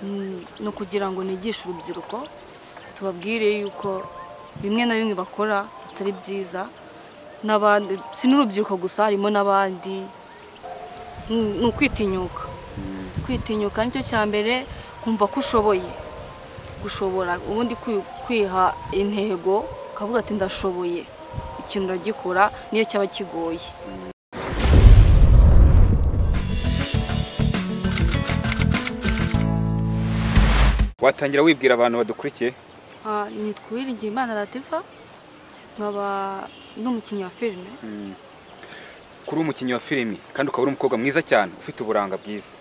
ni ukugira ngo nigishe urubyiruko tubabwire yuko bimwe na bimwe bakora atari byiza n'abandi si n'urubyiruko gusa harimo n'abandi Ni- ni ukwitinyuka kwitinyuka nicyo cya mbere kumva ko ushoboye gushobora ubundi kwi- kwiha intego ukavuga ati ndashoboye ikintu uragikora niyo cyaba kigoye watangira wibwira abantu badukurikiye Ah, nitwa Uwiringiyimana Latifah nkaba n'umukinnyi wa filime kuri umukinnyi wa filimi kandi ukaba uri umukobwa mwiza cyane ufite uburanga bwiza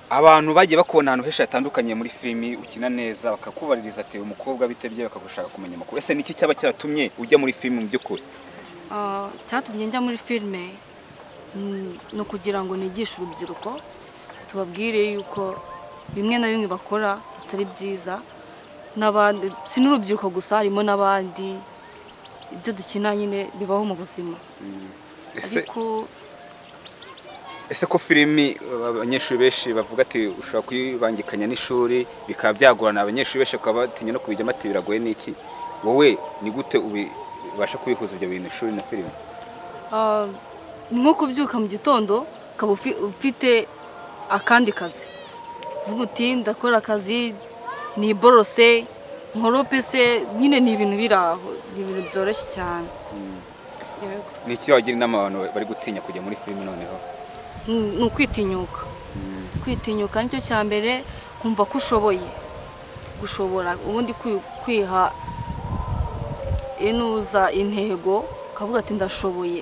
abantu bagiye bakubona ahantu henshi hatandukanye muri filimi ukina neza bakakubaririza ati uyu mukobwa bitebye bakagushaka kumenya amakuru ese niki cyaba cyaratumye ujya muri filimi mu by'ukuri Ah, icyatumye njya muri filime mm, ni ukugira ngo nigishe urubyiruko tubabwire yuko bimwe na bimwe bakora atari byiza n'abandi si n'urubyiruko gusa harimo n'abandi ibyo dukina nyine bibaho mu buzima ese ariko ese ko filimi uh, abanyeshuri benshi bavuga ati ushobora kuyibangikanya n'ishuri bikaba byagorana abanyeshuri benshi bakaba batinya no kubijyamo ati biragoye n'iki wowe ni gute ubasha kubihuza ibyo bintu ishuri na filimi Ah, ni nko kubyuka mu gitondo ukaba ufi- ufite akandi kazi uvuga uti ndakora akazi niborose nkorope se nyine ni ibintu biri aho ni ibintu byoroshye cyane Yego. ni iki wagira inama abantu bari gutinya kujya muri filimi noneho Ni- ni ukwitinyuka kwitinyuka nicyo cya mbere kumva ko ushoboye gushobora ubundi kwi- kwiha inuza intego ukavuga ati ndashoboye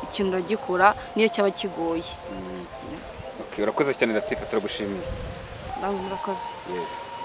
ikintu uragikora niyo cyaba kigoye Okay, urakoze cyane Latifa turagushimiye namwe murakoze yes